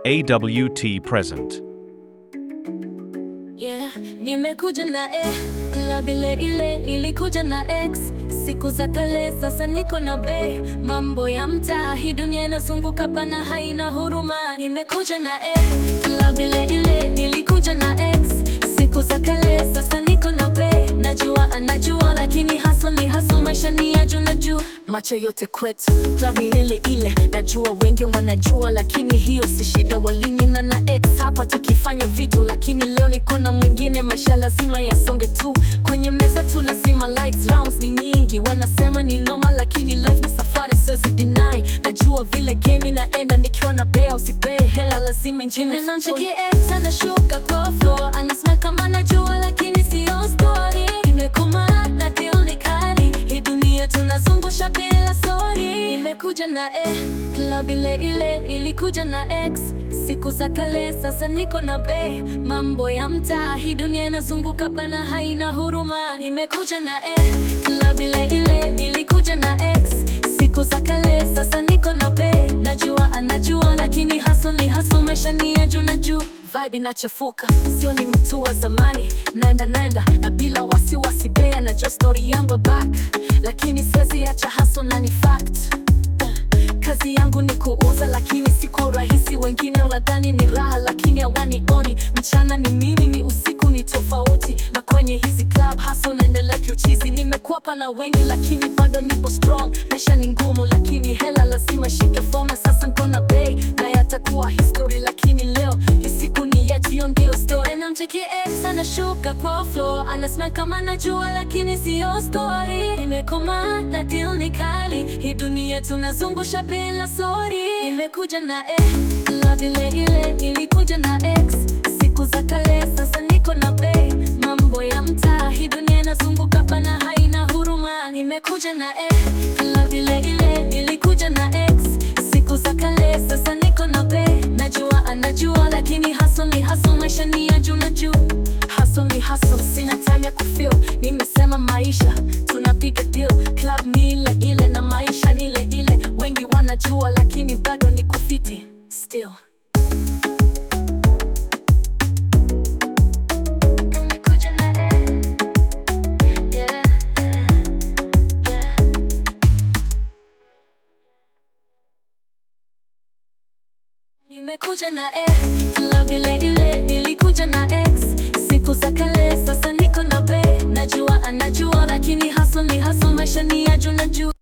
AWT present. Yeah, nimekuja na e club ile ile nilikuja na X siku za kale, sasa niko na be mambo ya mtaa, hii dunia inazunguka pana, haina huruma. Nimekuja na e club ile ile nilikuja na X siku za kale, sasa niko na be najua anajua, lakini hustle ni hustle, maisha ni ya juu na juu, macho yote kwetu club ni ile ile, najua wengi wanajua, lakini hiyo si shida, walinyina na X hapa tukifanya vitu, lakini leo niko na mwingine, maisha lazima yasonge tu, kwenye meza tu lazima likes rounds ni nyingi, wanasema ni noma, lakini life ni safari, siwezi deny, najua vile game inaenda, nikiwa na bea usipee hela, lazima njine nancheki X anashuka kwa floor, anasema kama anajua, lakini sio story, imekoma na deal ni kali, hii dunia tunazungusha bila story, imekuja na e club ile ile ilikuja na X siku za kale, sasa niko na be mambo ya mtaa, hii dunia inazunguka bana, haina huruma. Nimekuja na e club ile ile ilikuja na X siku za kale, sasa niko na be najua anajua, lakini hustle ni hustle, maisha ni ya juu na juu vibe inachafuka, sio ni mtu wa zamani, naenda naenda na bila wasiwasi, bea na just story yangu back, lakini siwezi acha hustle na ni fact Kazi yangu ni kuuza, lakini siko rahisi. Wengine wadhani ni raha, lakini hawanioni. Mchana ni mimi, ni usiku ni tofauti, na kwenye hizi club hustle naendelea kiuchizi. Nimekuwa na wengi, lakini bado nipo strong. Maisha ni ngumu, lakini hela lazima shike foma. Sasa niko na bei na yatakuwa history, lakini leo hii siku ni yetu, hiyo ndio story. Namcheki X anashuka kwa floor, anasema kama najua, lakini sio story. Nimekoma na deal ni kali, hii dunia tunazungusha bila sorry. Nimekuja na e love ile ile ilikuja na X siku za kale, sasa niko na bei mambo ya mtaa, hii dunia inazunguka pana, haina huruma. Nimekuja na e love ile ile ilikuja na X siku za kale, sasa niko na bei najua anajua, lakini hustle ni hustle, maisha ni ya juu na juu. Hustle ni hustle, sina time ya kufeel. Nimesema maisha tunapiga deal, club ni ile ile na maisha ni ile ile. Wengi wanajua, lakini bado ni kufiti still. Nimekuja na e, yeah, yeah. Nimekuja na e club ile ile nilikuja na X siku za kale, sasa niko na be najua anajua, lakini hustle ni hustle, maisha ni ya juu na juu.